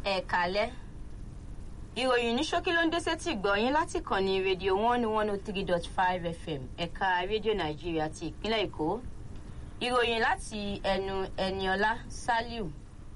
ẹ kálẹ́ ìròyìn ní ṣókí ló ń dé sétí gbọ̀nyìn láti kàn ní rédíò one one oh three dot five fm ẹ̀ka rédíò nàìjíríà ti ìpínlẹ̀ èkó ìròyìn láti ẹnu ẹniọlá saliu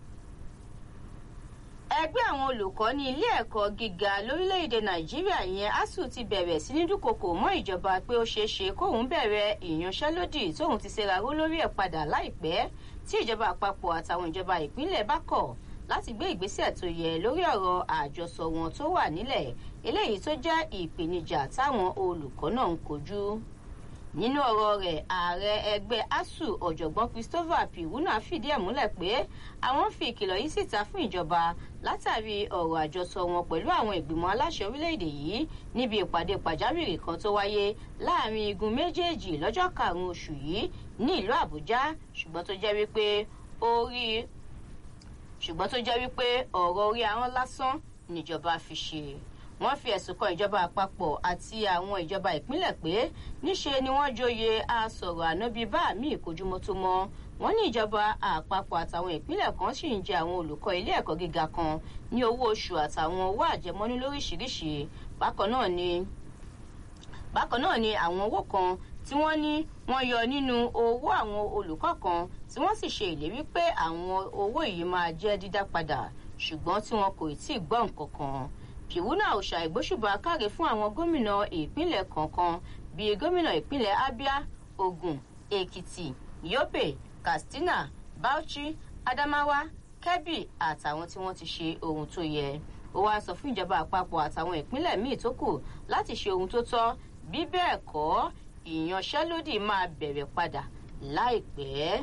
ẹgbẹ́ àwọn olùkọ́ ní ilé ẹ̀kọ́ gíga lórílẹ̀‐èdè nàìjíríà yẹn asuu ti bẹ̀rẹ̀ sí ní dúnkokò mọ́ ìjọba pé ó ṣeé ṣe kóun bẹ̀rẹ̀ ìyanṣẹ́lódì tóun ti ṣèraró lórí ẹ̀ padà láìpẹ́ tí ìjọba àpapọ̀ àtàwọn ìjọba ìpínlẹ̀ bá kọ̀ láti gbé ìgbésẹ̀ tó yẹ lórí ọ̀rọ̀ àjọsọ wọn tó wà nílẹ̀ eléyìí tó jẹ́ ìpèníjà táwọn olùkọ́ náà ń kojú nínú ọ̀rọ̀ rẹ̀ ààrẹ ẹgbẹ́ asuu ọ̀jọ̀gbọ́n christopher piwuna fìdí ẹ̀ múlẹ̀ pé àwọn fi ìkìlọ̀ yìí síta fún ìjọba látàrí ọ̀rọ̀ àjọsọ wọn pẹ̀lú àwọn ìgbìmọ̀ aláṣẹ orílẹ̀-èdè yìí níbi ìpàdé pàjáwìrì kan tó wáyé láàrin igun méjèèjì lọ́jọ́ karùn-ún oṣù yìí ní ìlú àbújá ṣùgbọ́n tó jẹ́ wípé orí ṣùgbọ́n tó jẹ́ wípé ọ̀rọ̀ orí ahọ́n lásán níjọba fi ṣe wọ́n fi ẹ̀sùn kan ìjọba àpapọ̀ àti àwọn ìjọba ìpínlẹ̀ pé níṣe ni wọ́n joyè asọ̀rọ̀ ànábì bá mi ìkójúmọ́tòmọ́ wọ́n ní ìjọba àpapọ̀ àtàwọn ìpínlẹ̀ kan sì ń jẹ àwọn olùkọ́ ilé ẹ̀kọ́ gíga kan ní owó oṣù àtàwọn owó àjẹmọ́nú lóríṣiríṣi bákan náà ni bákan náà ni àwọn owó kan tí wọ́n ní wọ́n yọ nínú owó àwọn olùkọ́ kan tí wọ́n sì ṣe ìlérí pé àwọn owó yìí máa jẹ́ dídá padà ṣùgbọ́n tí wọn kò tí ì gbọ́ nǹkan kan pìwúnà òòṣà ìgbóṣùbà káre fún àwọn gómìnà ìpínlẹ̀ kọ̀ọ̀kan bíi gómìnà ìpínlẹ̀ abia ogun èkìtì yobe katsina bauchi adamawa kebbi àtàwọn tí wọ́n ti ṣe ohun tó yẹ ó wáá sọ fún ìjọba àpapọ̀ àtàwọn ìpínlẹ̀ míì tó kù láti ṣe ohun tó tọ́ bí bẹ́ẹ̀ kọ́ ìyanṣẹ́lódì máa bẹ̀rẹ̀ padà láìpẹ́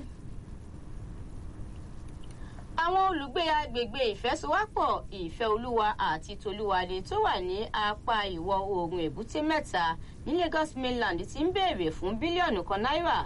àwọn olùgbé agbègbè ìfẹsowápọ̀ ìfẹ́ olúwa àti tolúwalé tó wà ní apá ìwọ̀ oòrùn èbúté mẹ́ta ní lagos mainland ti ń béèrè fún bílíọ̀nù kan náírà